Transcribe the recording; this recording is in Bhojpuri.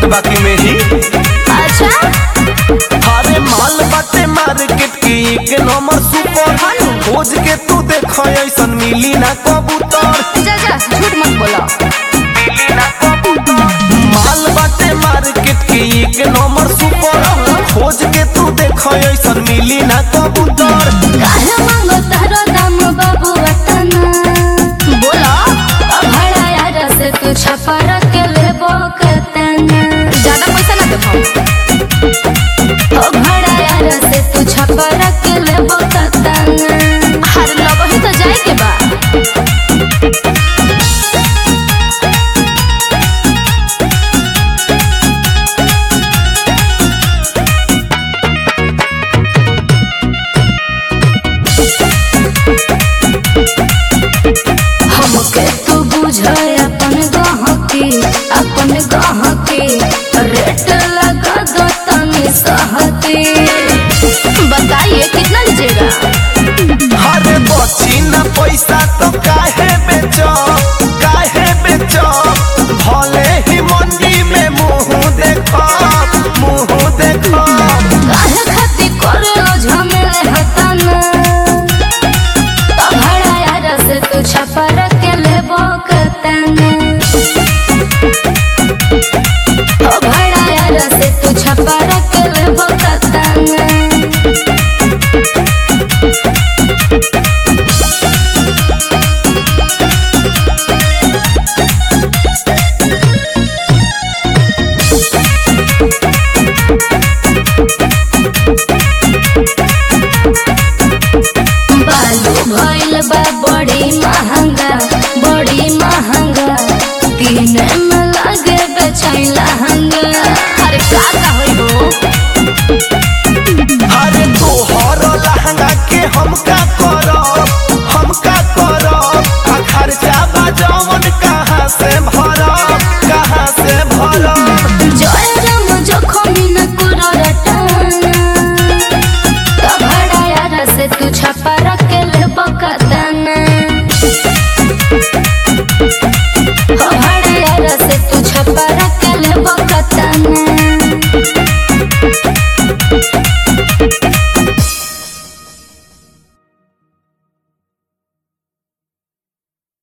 बात बाकी में ही अच्छा अरे माल बाटे मार्केट की एक नंबर सुपर खोज के तू देख ऐसन मिली ना कबूतर जा जा झूठ मत बोलो मिली ना कबूतर माल बाटे मार्केट की एक नंबर सुपर खोज के तू देख ऐसन मिली ना कबूतर काहे मांगो तारो दाम बाबू वतना बोलो भाड़ा यार से तू छपा रख लेबो कतना ज्यादा पैसा ना देबो ओ भाड़ा यार से तू छपा रख लेबो कतना हर लगो ही तो जाए के बा हमके तू बुझे अपन गहकी अपन गहकी रेट लगा दो तनी सहती बताइए कितना लीजिएगा अरे बची ना पैसा तो काहे बेचो काहे बेचो भले ही मंडी में मुंह देखो मुंह देखो काहे खाती करलो झमेले हतना तो भाड़ा यार से तू छपा रख लेबो कतना ओ भाड़ा यार से तू छपा